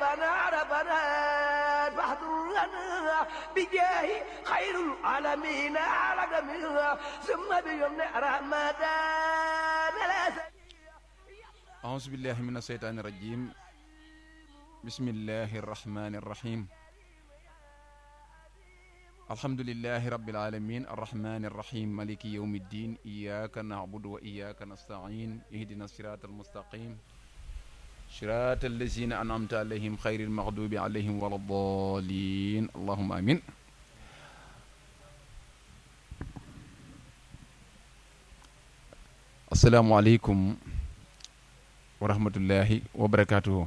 لنا ربنا فاحضر لنا بجاه خير العالمين على جميع ثم بيمن رمضان لا أعوذ بالله من الشيطان الرجيم بسم الله الرحمن الرحيم الحمد لله رب العالمين الرحمن الرحيم مالك يوم الدين إياك نعبد وإياك نستعين اهدنا الصراط المستقيم صراط الذين أنعمت عليهم خير المغضوب عليهم ولا الضالين اللهم آمين السلام عليكم wa rahmatullahi wa barakaatuhu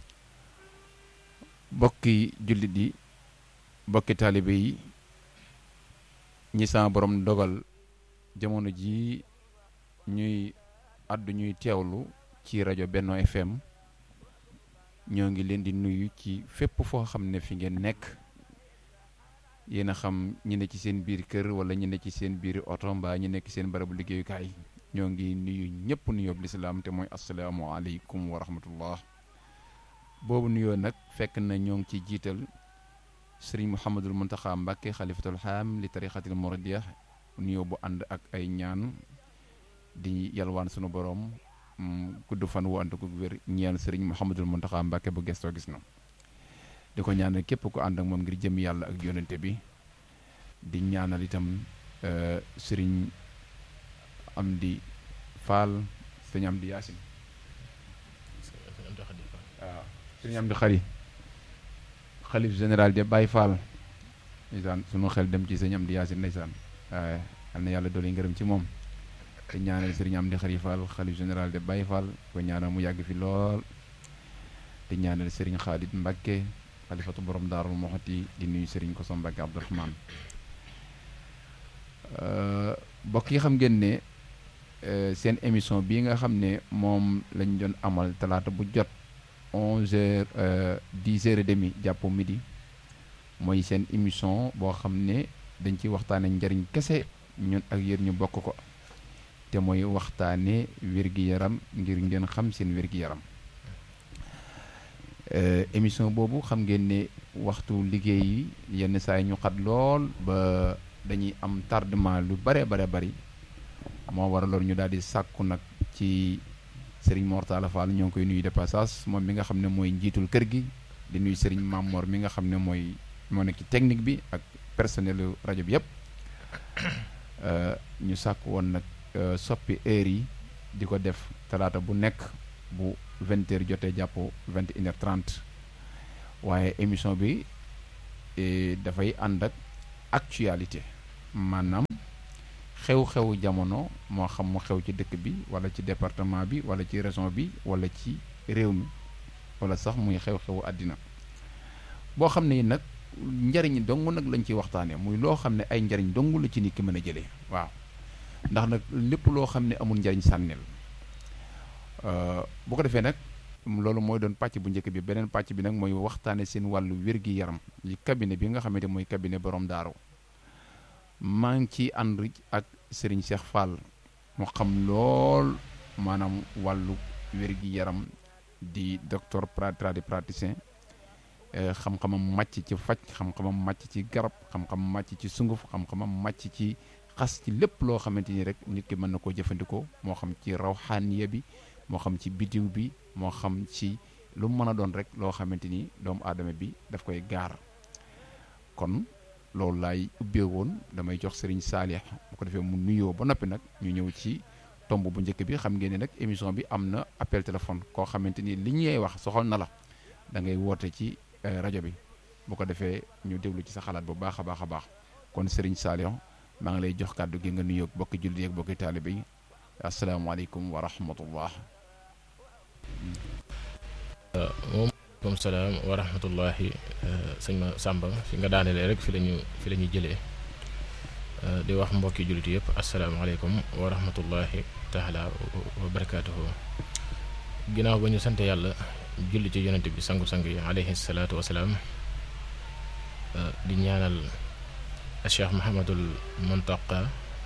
bokki jullit yi bokki taalibe yi ñi sama borom dogal jamono ji ñuy àddu ñuy teewlu ci rajo Benno FM ñoo ngi leen di nuyu ci fépp foo xam ne fi ngeen nekk yéen a xam ñi ne ci seen biir kër wala ñi ne ci seen biir oto mbaa ñi nekk seen barabu liggéeyukaay ñoo ngi nuyu ñëpp nuyoob lislaam te mooy asalaamualeykum wa rahmatullah boobu nuyoo nag fekk na ñoo ngi ci jiital sëriñ Mouhamadul Muntaxa Mbàkke xalifatul xaam li tarixatil muridiya nuyoo bu ànd ak ay ñaan di yalwaan sunu borom gudd fan wu ànd ko wér ñeel sëriñ Mouhamadul Muntaxa Mbàkke bu gestoo gis na di ko ñaanal képp ku ànd ak moom ngir jëm yàlla ak yonente bi di ñaanal itam sëriñ am di faal sëñ am di yaasin waaw sëñ am di xari xalif général de Baye Fall ndeysaan sunu xel dem ci sëñ am di yaasin ndeysaan waaye al na yàlla doole ngërëm ci moom te ñaanal sëriñ am di xari Fall xalif général de Baye Fall ko ñaanal mu yàgg fi lool di ñaanal sëriñ Xaalid Mbakke xalifatu borom daarul moxoti di nuyu sëriñ Koso Mbakke Abdourahman bokk yi xam ngeen ne seen émission bii nga xam ne moom lañ doon amal talaata bu jot onze heures dix heures et demi jàpp midi mooy seen émission boo xam ne dañ ciy waxtaane njariñ kese ñun ak yéen ñu bokk ko te mooy waxtaane wér-gi-yaram ngir ngeen xam seen wér-gi-yaram émission boobu xam ngeen ne waxtu liggéey yi yenn saa yi ñu xat lool ba dañuy am tardement lu bare bare bari moo waraloon ñu daal di sàkku nag ci Serigne Mortala Fall ñoo ngi koy nuyu de passage moom mi nga xam ne mooy njiitul kër gi di nuyu Serigne Mamor mi nga xam ne mooy moo nekk ci technique bi ak personnel rajo bi yëpp ñu sàkku woon nag soppi heure yi di ko def talaata bu nekk bu vingt heures jotee jàpp vingt et une heures trente waaye émission bi dafay ànd ak actualité maanaam xew-xewu jamono moo xam mu xew ci dëkk bi wala ci département bi wala ci région bi wala ci réew mi wala sax muy xew-xewu àddina boo xam ne nag njariñ dong nag lañ ciy waxtaanee muy loo xam ne ay njariñ dong la ci nit ki mën a jëlee waaw ndax nag lépp loo xam ne amul njariñ sànnil bu ko defee nag loolu mooy doon pàcc bu njëkk bi beneen pàcc bi nag mooy waxtaane seen wàllu wér-gi-yaram li cabinet bi nga xamante mooy cabinet borom daaru maa ngi ci ànd ak Serigne Cheikh Fall mu xam lool maanaam wàllu wér-gi-yaram di docteur tradipraticien xam-xamam màcc ci faj xam-xamam màcc ci garab xam-xamam màcc ci sunguf xam-xamam màcc ci xas ci lépp loo xamante ni rek nit ki mën na koo jëfandikoo moo xam ci rawxaaniya bi moo xam ci bidiw bi moo xam ci lu mu mën a doon rek loo xamante ni doomu aadama bi daf koy gaar kon loolu laay ubbee woon damay jox Serigne Saalix bu ko defee mu nuyoo ba noppi nag ñu ñëw ci tomb bu njëkk bi xam ngeen ne nag émission bi am na appel téléphone koo xamante ni li ñuy wax soxal na la da ngay woote ci rajo bi bu ko defee ñu déglu ci sa xalaat bu baax a baax a baax kon Serigne Saalix maa ngi lay jox kàddu gi nga nuyoo bokki jullit ak bokki taalibe yi asalaamaaleykum wa rahmatullah waaleykum salaam wa rahmatullahi sëñ ma Samba fi nga daanelee rek fi lañu fi la ñu jëlee di wax mbokki jullit yëpp asalaamaaleykum wa rahmatullahi taala wa barakaatuhu ginnaaw ba ñu sant yàlla julli ci yonent bi sangu-sang yi alayhi salaatu wasalaam di ñaanal Cheikh Mahamadul Muntaqa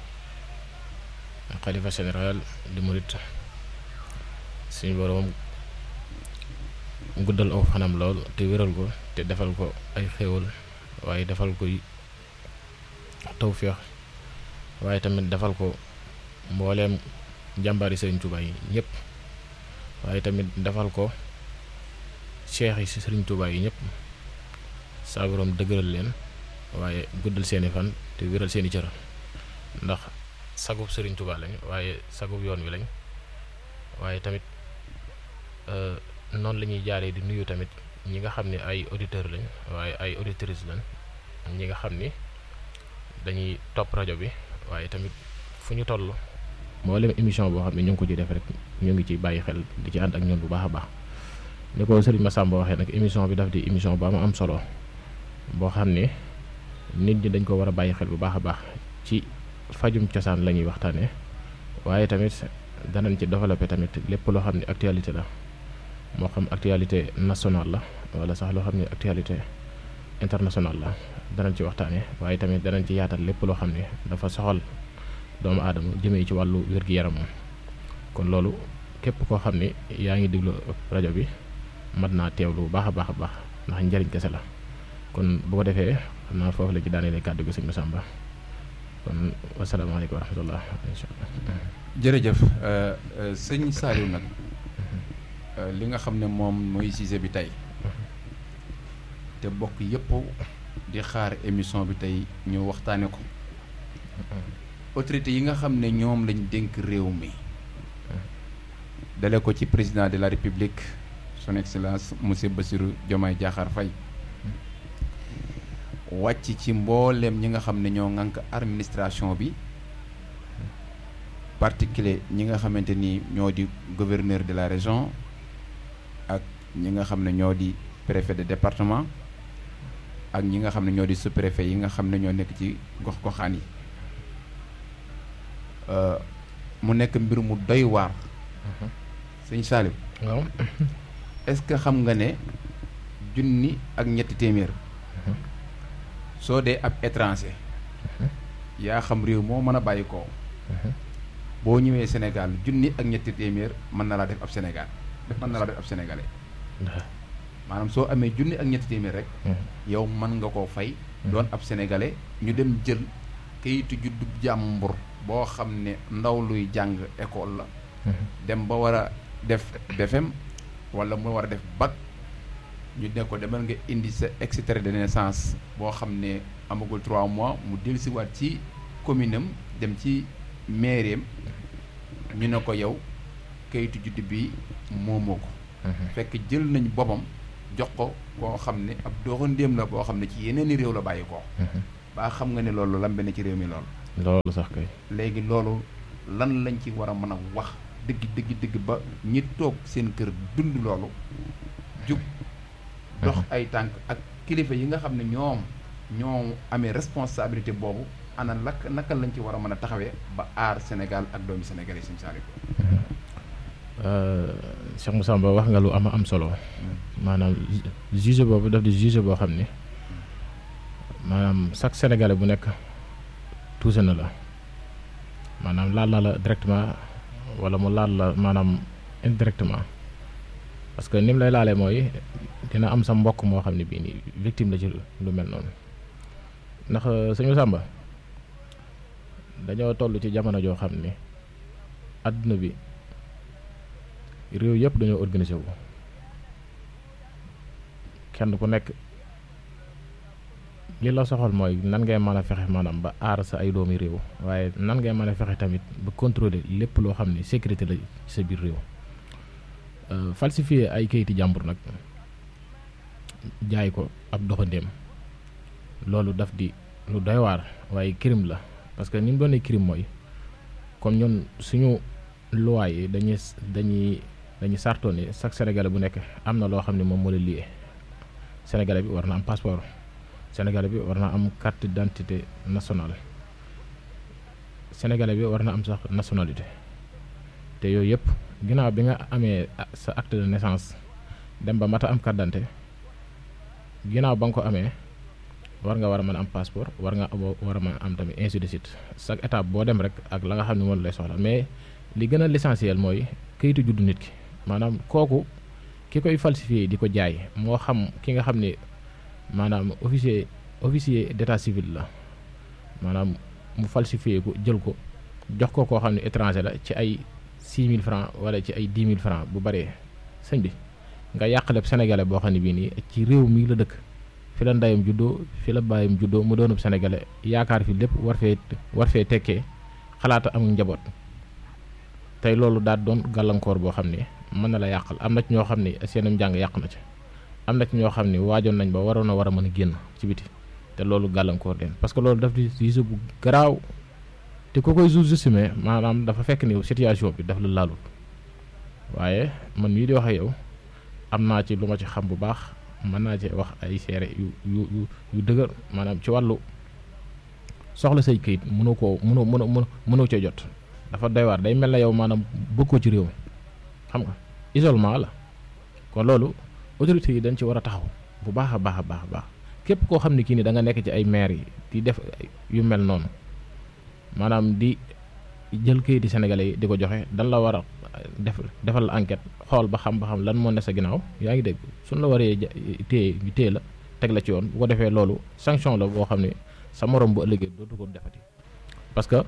xalifa général di murit suñu boroom guddal aw fanam lool te wéral ko te defal ko ay xéewal waaye defal ko tawféex waaye tamit defal ko mbooleem jàmbaari Sëriñ Tuubaa yi ñëpp waaye tamit defal ko cheikh yi si Sëriñ Tuubaa yi ñëpp saa borom dëgëral leen waaye guddal seeni fan te wéral seeni cër ndax sagub Sëriñ Tuubaa lañ waaye sagub yoon wi lañ waaye tamit noonu la ñuy jaaree di nuyu tamit ñi nga xam ne ay auditeurs lañ waaye ay auditrices lañ ñi nga xam ni dañuy topp rajo bi waaye tamit fu ñu toll mboolem émission boo xam ne ñu ngi ko ci def rek ñu ngi ci bàyyi xel di ci ànd ak ñun bu baax a baax ni ko Serigne Massamba waxee nag émission bi daf di émission bu am am solo boo xam ne nit ñi dañ ko war a bàyyi xel bu baax a baax ci fajum cosaan la ñuy waxtaanee waaye tamit danañ ci développé tamit lépp loo xam ne actualité la moo xam actualité nationale la wala sax loo xam ne actualité internationale la danañ ci waxtaanee waaye tamit danañ ci yaatal lépp loo xam ne dafa soxal doomu aadama jëmee ci wàllu wér-gi-yaramam kon loolu képp koo xam ne yaa ngi déglu rajo bi mat naa teewlu bu baax a baax a baax ndax njëriñ kese la kon bu ko defee xam naa foofu la ci daanelee kàddu gi sëñ Massamba kon wasalaamaaleykum wa rahmatullah incha allah jërëjëf sëñ Saliou nag li nga xam ne moom mooy sujet bi tey te bokk yëpp di xaar émission bi tey ñu waxtaane ko autorité yi nga xam ne ñoom lañ dénk réew mi dale ko ci président de la république son excellence monsieur Bassirou Diomaye Diakhar Faye wàcc ci mbooleem ñi nga xam ne ñoo ŋànk administration bi particulier ñi nga xamante ni ñoo di gouverneur de la région ak ñi nga xam ne ñoo di préfet de département ak ñi nga xam ne ñoo di sous-préfet yi nga xam ne ñoo nekk ci gox-goxaan yi mu nekk mbir mu doy waar sëñ Saliou waaw est-ce que xam nga ne junni ak ñetti téeméer soo dee ab étranger yaa xam réew moo mën a bàyyi koo boo ñëwee Sénégal junni ak ñetti téeméer mën na laa def ab Sénégal def mën na laa def ab sénégalais maanaam soo amee junni ak ñetti téeméer rek yow mën nga koo fay doon ab sénégalais ñu dem jël kayitu juddu jàmbur boo xam ne ndaw luy jàng école la dem ba war a def BFEM wala mu war a def bac ñu ne ko demal nga indi sa extrait de naissance boo xam ne amagul trois mois mu dellusiwaat ci commune am dem ci mairie am ñu ne ko yow kayitu juddu bi moomoo ko fekk jël nañ boppam jox ko koo xam ne ab doxandéem la boo xam ne ci yeneen i réew la bàyyi ko baa xam nga ne loolu lambe na ci réew mi lool loolu sax kay léegi loolu lan lañ ci war a mën a wax dëgg dëgg dëgg ba ñi toog seen kër dund loolu jug dox ay tànk ak kilifa yi nga xam ne ñoom ñoo amee responsabilité boobu ana lak naka lañ ci war a mën a taxawee ba aar Sénégal ak doomi Sénégal yi sëñ Saliou Cheikh Massamba wax nga lu am am solo maanaam juge boobu daf di juge boo xam ni maanaam chaque sénégalais bu nekk tuuse na la maanaam laal na la directement wala mu laal la maanaam indirectement parce que ni mu lay laalee mooy dina am sa mbokk moo xam ne bii nii victime la ci lu mel noonu ndax sëñ Massamba dañoo toll ci jamono joo xam ni àdduna bi réew yëpp dañoo organisé wu kenn ku nekk li la soxal mooy nan ngay mën a fexe maanaam ba aar sa ay doomi réew waaye nan ngay mën a fexe tamit ba contrôler lépp loo xam ne sécurité la ci sa biir réew falsifier ay kayiti jàmbur nag jaay ko ab doxandéem loolu daf di lu doy waar waaye crime la parce que ni mu doonee crime mooy comme ñun suñu loi yi dañuy dañuy dañuy sartoo ni chaque sénégalais bu nekk am na loo xam ne moom moo la lié sénégalais bi war na am passeport sénégalais bi war na am carte d'identité nationale sénégalais bi war na am sax nationalité te yooyu yëpp ginnaaw bi nga amee sa acte de naissance dem ba mata am carte d'identité ginnaaw ba nga ko amee war nga war a mën a am passeport war nga war a mën a am tamit ainsi de suite chaque étape boo dem rek ak la nga xam ne moom lay soxla mais li gën a l'essentiel mooy kayitu juddu nit ki maanaam kooku ki koy falsifié di ko jaay moo xam ki nga xam ne maanaam officier officier d'état civil la maanaam mu falsifié ko jël ko jox ko koo xam ne étranger la ci ay 6000 francs wala ci ay 10 000 francs bu baree sëñ bi nga yàqaleb sénégalais boo xam ne bii nii ci réew mi la dëkk fi la ndeyam juddoo fi la bàyyam juddoo mu doonub sénégalais yaakaar fi lépp war fee war fee tekkee xalaata amul njaboot tey loolu daal doon gàllankoor boo xam ne mën na la yàqal am na ci ñoo xam ne seenum njàng yàq na ci am na ci ñoo xam ne waajoon nañ ba waroon a war a mën a génn ci biti te loolu gàllankoor leen parce que loolu daf di riise bu garaaw te ku koy sous-estimer maanaam dafa fekk ni situation bi daf la laalul waaye man mii di wax ak yow am naa ci lu ma ci xam bu baax mën naa ci wax ay seere yu yu yu yu dëgër maanaam ci wàllu soxla say këyit mënoo koo mënoo mënoo mënoo cee jot dafa doy waar day mel na yow maanaam bëggoo ci réew mi xam nga isolement la kon loolu autorités yi dañ ci war a taxaw bu baax a baax a baax a baax képp koo xam ne kii ni da nga nekk ci ay maire yi di def yu mel noonu maanaam di jël këyiti sénégalais yi di ko joxe dan la war a def defal la enquête xool ba xam ba xam lan moo ne sa ginnaaw yaa ngi dégg suñ la waree téye ñu téye la teg la ci yoon bu ko defee loolu sanction la boo xam ne sa morom bu ëllëgee dootu ko defati parce que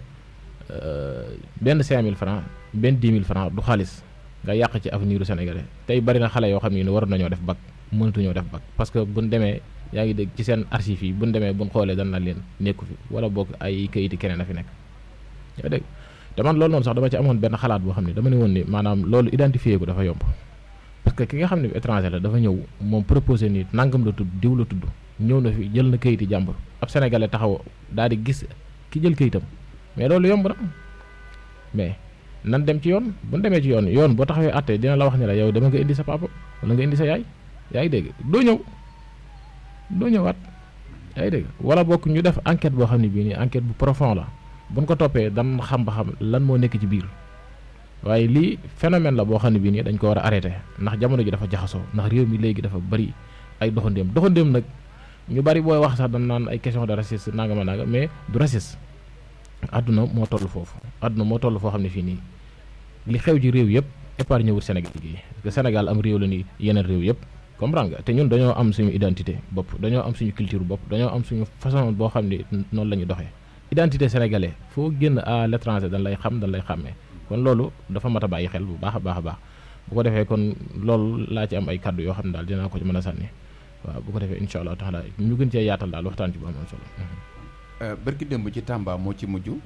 benn 5000 francs benn 10 000 francs du xaalis nga yàq ci avenir u sénégalais tey bari na xale yoo xam ne war nañoo def bac mënatuñoo def bac parce que buñ demee yaa ngi dégg ci seen archives yi buñ demee buñ xoolee dan na leen nekku fi wala boog ay kayiti keneen a fi nekk yaa dégg te man loolu noonu sax dama ci amoon benn xalaat boo xam ne dama ne woon ni maanaam loolu identifier ko dafa yomb parce que ki nga xam ne étranger la dafa ñëw moom proposé ni nangam la tudd diw la tudd ñëw na fi jël na kayiti jàmbur ab sénégalais taxaw daal di gis ki jël kayitam mais loolu yomb na mais nan dem ci yoon bu ñu demee ci yoon yoon boo taxawee àtte dina la wax ne la yow dama nga indi sa papa wala nga indi sa yaay yaa ngi dégg doo ñëw doo ñëwaat yaa ngi dégg wala bokk ñu def enquête boo xam ne bii nii enquête bu profond la buñ ko toppee dan xam ba xam lan moo nekk ci biir waaye lii phénomène la boo xam ne bii nii dañ ko war a arrêté ndax jamono ji dafa jaxasoo ndax réew mi léegi dafa bari ay doxandéem doxandéem nag ñu bari booy wax sax dañ naan ay question de racisme nanga ma nanga mais du racisme àdduna moo toll foofu àdduna moo toll foo xam ne fii nii li xew ci réew yëpp épargne wut Sénégal gi parce que Sénégal am réew la ni yeneen réew yëpp comprendre nga te ñun dañoo am suñu identité bopp dañoo am suñu culture bopp dañoo am suñu façon boo xam ne noonu la ñu doxee identité sénégalais foo génn à l'étranger dañ lay xam dañ lay xàmmee kon loolu dafa mat a bàyyi xel bu baax a baax a baax bu ko defee kon loolu laa ci am ay kaddu yoo xam ne daal dinaa ko ci mën a sànni waaw bu ko defee incha allah taala ñu gën cee yaatal daal waxtaan ci bu am am solo. bërki démb ci Tamba moo ci mujj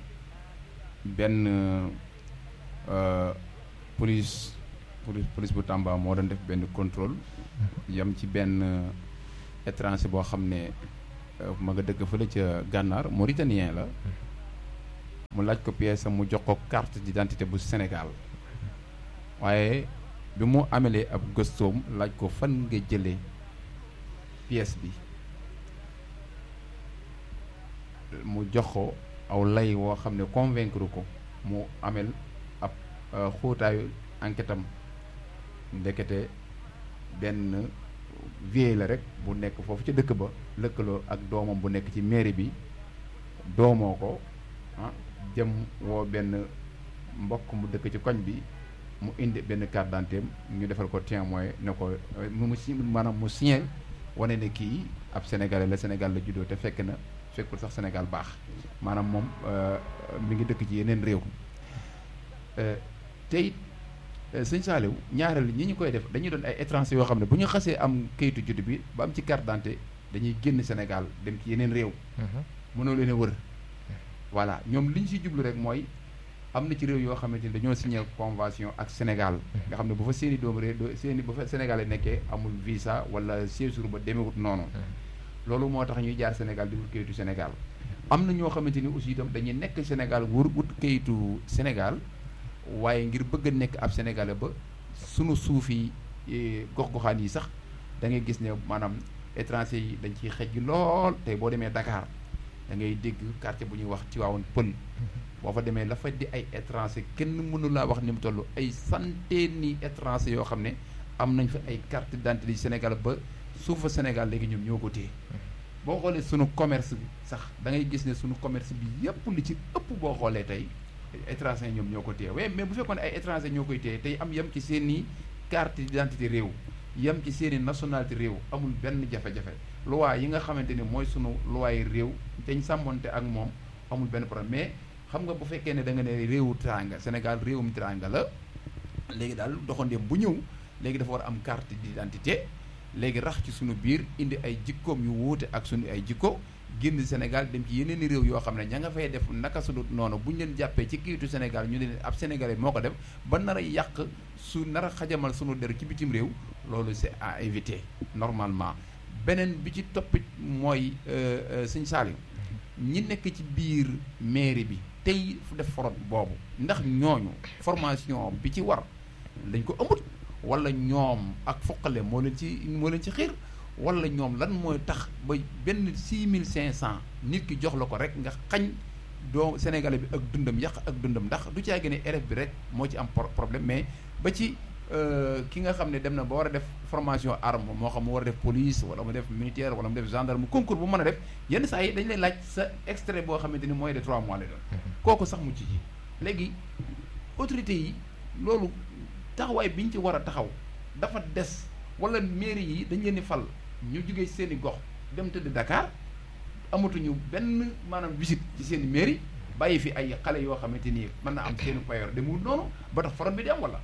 benn police police police bu Tamba moo doon def benn contrôle yam ci benn étranger boo xam ne ma nga dëkk fële ca gànnaar mauritanien la mu laaj ko pièce am mu jox ko carte d'identité bu Sénégal waaye bi mu amelee ab gëstoom laaj ko fan nga jëlee pièce bi mu jox ko aw lay woo xam ne convaincre ko mu amel ab xóotaayu enquête am ndekete benn vieille la rek bu nekk foofu ca dëkk ba lëkkaloo ak doomam bu nekk ci mairie bi doomoo ko ah jëm woo benn mbokk mu dëkk ci koñ bi mu indi benn carte d'identité ñu defal ko témoin ne ko mu si maanaam mu signé wane ne kii ab sénégalais la Sénégal la juddoo te fekk na fekkul sax Sénégal baax maanaam moom mi ngi dëkk ci yeneen réew te it sëñ Saliou ñaareel ñi ñu koy def dañuy doon ay étranger yoo xam ne bu ñu xasee am kayitu judd bi ba am ci carte d'identité dañuy génn Sénégal dem ci yeneen réew mënoo leen a wër voilà ñoom li ñu si jublu rek mooy am na ci réew yoo xamante ni dañoo signé convention ak Sénégal nga xam ne bu fa seeni doomu réew seeni bu fa Sénégal nekkee amul visa wala séjour ba demewut noonu loolu moo tax ñuy jaar Sénégal di wut kayitu Sénégal am na ñoo xamante ni aussi itam dañuy nekk Sénégal wur wut kayitu Sénégal waaye ngir bëgg a nekk ab Sénégalais ba sunu suuf yi gox-goxaan yi sax da ngay gis ne maanaam étranger yi dañ ciy xej lool tey boo demee Dakar da ngay dégg quartier bu ñuy wax Tivaouane Pël boo fa demee la fa di ay étranger kenn mënu laa wax ni mu toll ay centaine ni étranger yoo xam ne am nañ fa ay carte d'identité Sénégal ba suufa Sénégal léegi ñoom ñoo ko téye boo xoolee sunu commerce bi sax da ngay gis ne sunu commerce bi yépp li ci ëpp boo xoolee tey étranger ñoom ñoo ko téye waaye mais bu fekkoon ay étranger ñoo koy téye tey am yem ci seen i carte d'identité réew yem ci seeni nationalité réew amul benn jafe-jafe loi yi nga xamante ni mooy sunu loi yi réew dañ sàmmonte ak moom amul benn problème mais xam nga bu fekkee ne da nga ne réewu teraanga Sénégal réewum teraanga la léegi daal doxandéem bu ñëw léegi dafa war a am carte d'identité léegi rax ci sunu biir indi ay jikkoom yu wuute ak sunu ay jikko génn Sénégal dem ci yeneen i réew yoo xam ne ña nga fay def naka su dul noonu bu ñu leen jàppee ci kiitu Sénégal ñu ne leen ab sénégalais moo ko def ba nar a yàq su nar a xajamal sunu der ci bitim réew loolu c'est à éviter normalement beneen bi ci toppit mooy sëñ Saliou ñi nekk ci biir mairie bi tey def forot boobu ndax ñooñu formation bi ci war dañ ko amut wala ñoom ak foqale moo leen ci moo leen ci xiir wala ñoom lan mooy tax ba benn six mille cinq cent nit ki jox la ko rek nga xañ doo sénégalais bi ak dundam yàq ak dundam ndax du caa gën a élève bi rek moo ci am problème mais ba ci ki nga xam ne dem na ba war a def formation arme moo xam mu war a def police wala mu def militaire wala mu def gendarme concours bu mën a def yenn saa yi dañ lay laaj sa extrait boo xamante ni mooy de trois mois lay doon kooku sax mu ci ji léegi autorités yi loolu taxawaay bi ñu ci war a taxaw dafa des wala mairie yi dañ leen di fal ñu jógee seen i gox dem tëdd Dakar amatuñu benn maanaam visite ci seen i mairie bàyyi fi ay xale yoo xamante ni mën na am seen i payoor demul noonu ba tax forom bi di am wala.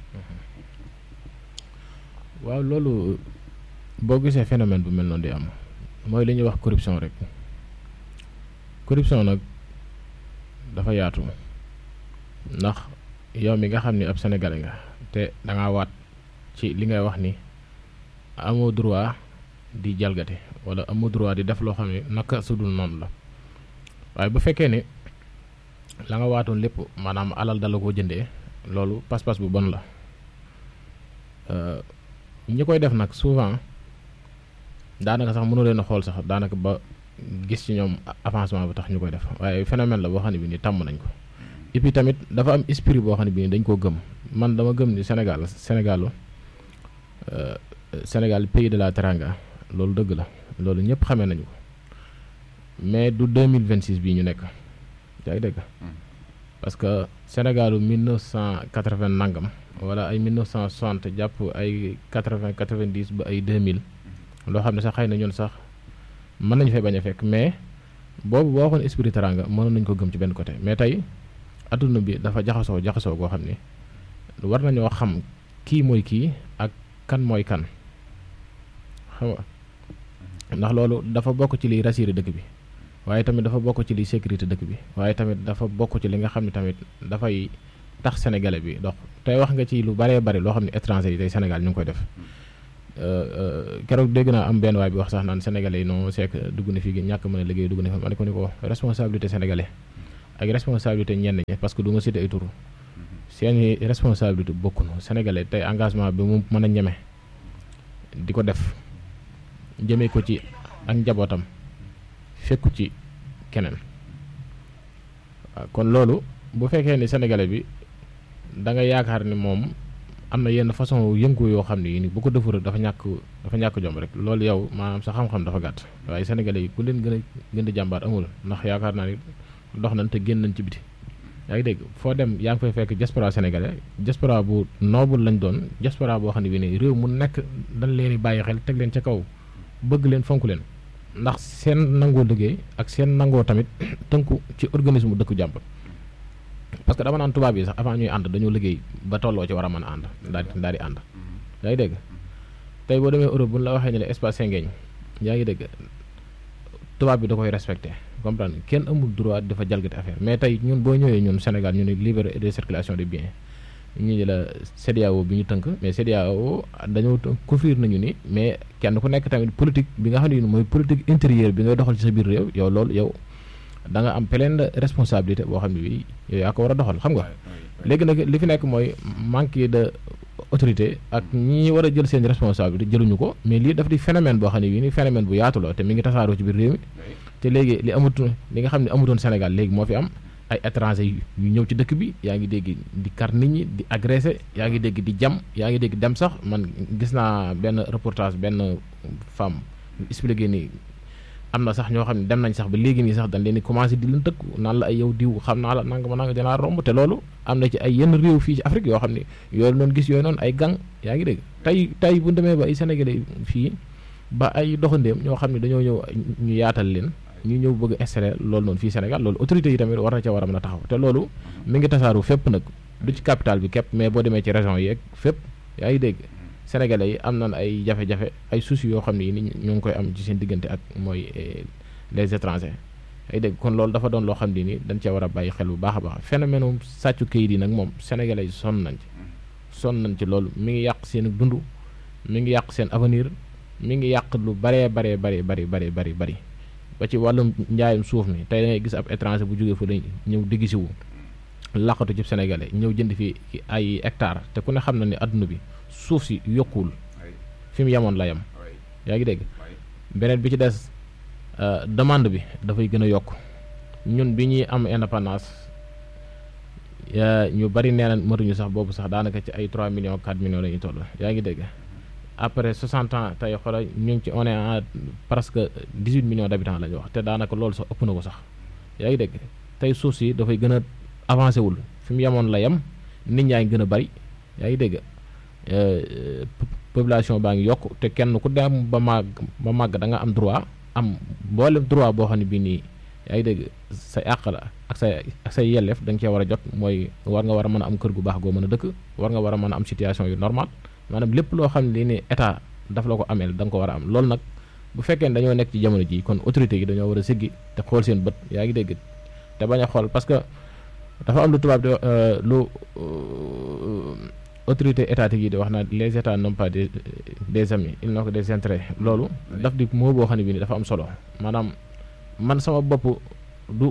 waaw loolu boo gisee phénomène bu mel noonu di am mooy li ñuy wax corruption rek corruption nag dafa yaatu ndax yow mi nga xam ni ab sénégalais nga te da ngaa waat ci li ngay wax ni amoo droit di jalgate wala amoo droit di def loo xam ne naka su dul noonu la waaye bu fekkee ne la nga waatoon lépp maanaam alal dala koo jëndee loolu pas-pas bu bon la ñi koy def nag souvent daanaka sax mënu leen a xool sax daanaka ba gis ci ñoom avancement bi tax ñu koy def waaye phénomène la boo xam ne bi ni tàmm nañ ko et puis tamit dafa am esprit boo xam ne bi ni dañ koo gëm man dama gëm ni Sénégal Sénégalu Sénégal pays de la teranga loolu dëgg la loolu ñëpp xamee nañu ko mais du 2026 bii ñu nekk yaa ngi dëgg parce que Sénégalu 1980 nangam wala ay 1960 jàpp ay 80 90 ba ay 2000 loo xam ne sax xëy na ñun sax mën nañu fay bañ a fekk mais boobu boo waxoon esprit teranga mënoon nañu ko gëm ci benn côté mais tey adduna bi dafa jaxasoo jaxasoo goo xam ne war nañoo xam kii mooy kii ak kan mooy kan xam nga ndax loolu dafa bokk ci liy rassurer dëkk bi waaye tamit dafa bokk ci liy sécurité dëkk bi waaye tamit dafa bokk ci li nga xam ne tamit dafay tax sénégalais bi dox tey wax nga ci lu baree bari loo xam ne étranger yi tey Sénégal ñu ngi koy def keroog dégg naa am benn waay bi wax sax naan sénégalais yi non c'est que dugg na fii ñàkk mën a liggéey dugg na fi ma ne ko ni ko responsabilité sénégalais ak responsabilité ñenn ñi parce que du ma cité ay turu seeni responsabilité bokkuñu sénégalais tey engagement bi mu mën a ñeme di ko def jëmee ko ci ak njabootam fekku ci keneen waaw kon loolu bu fekkee ni sénégalais bi da nga yaakaar ni moom am na yenn façon yëngu yoo xam ne yi ni bu ko defur dafa ñàkk dafa ñàkk jom rek loolu yow maanaam sa xam-xam dafa gàtt waaye sénégalais yi ku leen gën a gën di jàmbaar amul ndax yaakaar naa ni dox nañ te génn nañ ci biti yaa ngi dégg foo dem yaa ngi fay fekk diaspora sénégalais diaspora bu noble lañ doon diaspora boo xam ne bi ne réew mu nekk dañ leen di bàyyi xel teg leen ca kaw bëgg leen fonk leen ndax seen nangoo liggéey ak seen nangoo tamit tënku ci organisme dëkku jàmbur parce que dama naan tubaab yi sax avant ñuy ànd dañoo liggéey ba tolloo ci war a mën a ànd daal di daal di ànd yaa ngi dégg tey boo demee Europe bu ñu la waxee ne la espace Schengen yaa ngi dégg tubaab bi da koy respecté comprendre kenn amul droit dafa jalgati affaire mais tey ñun boo ñëwee ñun Sénégal ñu ne liberté de circulation des biens ñu ne la CEDEAO bi ñu tënk mais CEDEAO dañoo couvrir nañu ni mais kenn ku nekk tamit politique bi nga xam ne mooy politique intérieure bi ngay doxal ci sa biir réew yow loolu yow da nga am pleine responsabilité boo xam ne bi yow yaa ko war a doxal xam nga léegi nag li fi nekk mooy manque de autorité ak ñi war a jël seen responsabilité jëluñu ko mais lii daf di phénomène boo xam ne bii ni phénomène bu yaatu la te mi ngi tasaaroo ci biir réew mi te léegi li amatu li nga xam ne amutoon Sénégal léegi moo fi am ay étranger yu ñëw ci dëkk bi yaa ngi dégg di kar nit ñi di agressé yaa ngi dégg di jam yaa ngi dégg dem sax man gis naa benn reportage benn femme expliqué ni am na sax ñoo xam ne dem nañ sax ba léegi nii sax dañ leen di commencé di leen tëkku naan la ay yow diw xam naa la nanga ma nanga dinaa romb te loolu am na ci ay yenn réew fii ci Afrique yoo xam ne yooyu noonu gis yooyu noonu ay gang yaa ngi dégg tey tey bu demee ba ay Sénégalais fii ba ay doxandéem ñoo xam ne dañoo ñëw ñu yaatal leen ñu ñëw bëgg installer loolu noonu fii Sénégal loolu autorités yi tamit war na ca war a mën a taxaw te loolu mi ngi tasaaru fépp nag du ci capital bi képp mais boo demee ci région yi ak fépp yaa ngi dégg Sénégalais yi am nañ ay jafe-jafe ay soucis yoo xam ne yi ni ñu ngi koy am ci seen diggante ak mooy les étrangers ay dégg kon loolu dafa doon loo xam ne ni dañ cee war a bàyyi xel bu baax a baax phénomène sàccu kayit yi nag moom Sénégalais yi sonn nañ ci sonn nañ ci loolu mi ngi yàq seen dund mi ngi yàq seen avenir mi ngi yàq lu baree baree bari bari bari bari bari ba ci wàllum njaayum suuf mi tey da ngay gis ab étranger bu jógee fa la ñëw digg si wu laqatu ci sénégalais ñëw jënd fi ay hectare te ku ne xam na ni adduna bi suuf si yokkuwul fi mu yemoon la yem yaa ngi dégg beneen bi ci des demande bi dafay gën a yokk ñun bi ñuy am indépendance ñu bari nee na matuñu sax boobu sax daanaka ci ay 3 millions 4 millions la ñuy toll yaa ngi dégg après 60 ans tey xoolal ñu ngi ci on est à presque 18 millions d'habitants la ñu wax te daanaka loolu sax ëpp na ko sax yaa ngi dégg tey suuf si dafay gën a avancé wul fi mu yemoon la yem nit ñaa ngi gën a bari yaa ngi dégg population baa ngi yokk te kenn ku dem ba màgg ba màgg da nga am droit am mboolem droit boo xam ne bii nii yaa ngi dégg say àq la ak say ak say yelleef da nga cee war a jot mooy war nga war a mën a am kër gu baax goo mën a dëkk war nga war a mën a am situation yu normal maanaam lépp loo xam ne lii ni état daf la ko ameel da nga ko war a am loolu nag bu fekkee ne dañoo nekk ci jamono ji kon autorité yi dañoo war a siggi te xool seen bët yaa ngi dégg te bañ a xool parce que dafa am lu tubaab di lu autorité étatique yi di wax naa les états n'ont pas des des amis ils n'ont que des intérêts loolu daf di moo boo xam ne bii ni dafa am solo maanaam man sama bopp du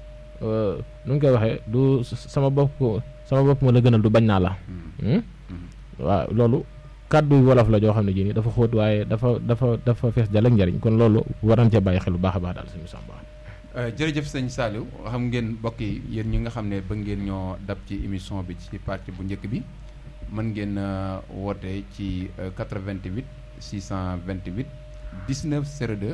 nu ñu koy waxee du sama bopp sama bopp ma la gënal du bañ naa la waaw loolu kàddu wolof la joo xam ne jii nii dafa xóot waaye dafa dafa dafa fees jal ak njariñ kon loolu war nañ cee bàyyi xel bu baax a baax daal suñu sàmba jërëjëf sëñ Saliou xam ngeen mbokk yi yéen ñi nga xam ne ba ngeen ñoo dab ci émission bi ci partie bu njëkk bi mën ngeen woote ci 88 628 19 02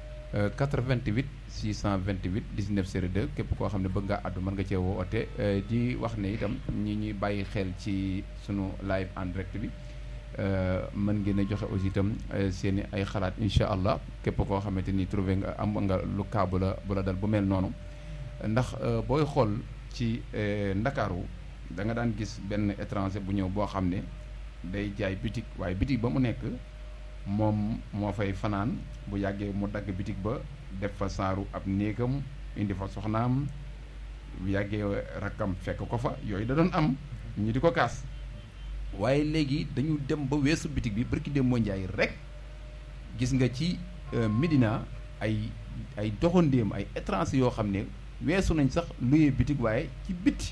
88 628 19 02 képp koo xam ne bëgg ngaa àddu mën nga cee woote di wax ne itam ñi ñuy bàyyi xel ci sunu live en direct bi mën ngeen a joxe aussi itam seen i ay xalaat incha allah képp koo xamante ni trouvé nga am nga lu kaa bu la bu la dal bu mel noonu ndax booy xool ci ndakaaru da nga daan gis benn étranger bu ñëw boo xam ne day jaay bitig waaye bitig ba mu nekk moom moo fay fanaan bu yàggee mu dagg bitig ba def fa saaru ab néegam indi fa soxnaam bu yàggee rakkam fekk ko fa yooyu da doon am ñu di ko kaas waaye léegi dañu dem ba weesu bitig bi barki dem moo njaay rek gis nga ci Médina ay ay doxandéem ay étranger yoo xam ne weesu nañ sax luyee bitig waaye ci bitti